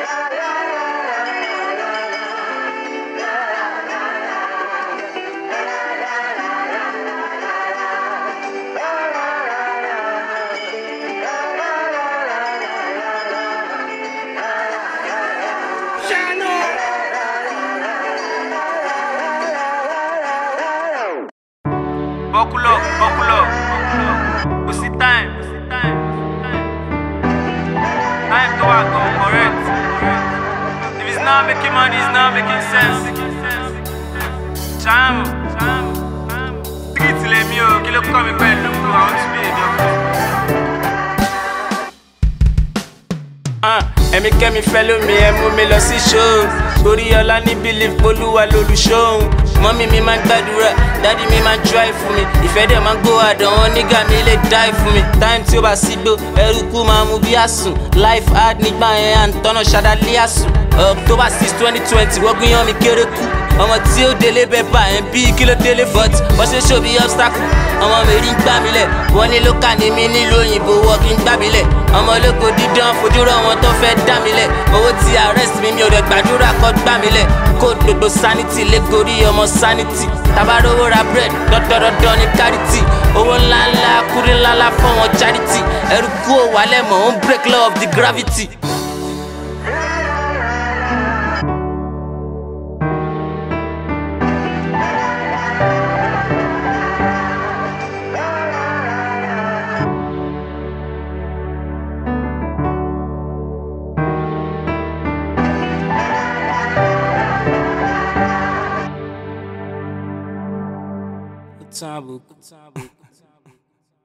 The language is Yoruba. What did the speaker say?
Buckle up, buckle up, buckle up. Pussy time, pussy time, pussy time. Time to work on correct. If it's not making money, it's not making sense. Cham, cham, cham. Street le mi o, kí ló kọ́ mi pẹ̀lú àwọn tí bí èdè ọkọ. Ah, ẹ̀mí kẹ́mi fẹ́ lómi ẹ mú mi lọ sí ṣóò torí ọlá ní bílíf olúwa lolùṣóhun mọ́mí mi máa ń gbàdúrà dádì mi máa ń dry fún mi ìfẹ́ dẹ̀ máa ń gbó àdán wọn nígà mi lè die fún mi time tí ó bá sí gbó ẹrúkú máa mú bí àsùn life hard nígbà yẹn à ń tọ́nà ṣadálé àsùn october six twenty twenty wọ́n gbìyàn mi kéré kú ọmọ tí ó délé bẹ́ẹ̀ bá ẹ̀ ń bí kí ló délé but wọ́n ṣe ṣó bí obstacle ọmọ mi rí ń gbà mí lẹ̀ wọ́n ní ló kà ní mi nílùú òyìnbó wọ́n kí ń gbà mí lẹ̀ ọmọ ológo dídán fojú rọ wọn tó fẹ́ dá mi lẹ̀ owó ti arrest mi mi ò rẹ̀ gbàdúrà kọ́ gbà mí lẹ̀ kó gbogbo sanity lé gorí ọmọ sanity tabarówó ra bread dọ́dọ́dọ́dọ́ ní charity owó ńláńlá kúrí ńláńlá fún wọn charity ẹrú kú ò wálẹ̀ mọ̀ ó ń break law of the gravity. Tabu, tabu.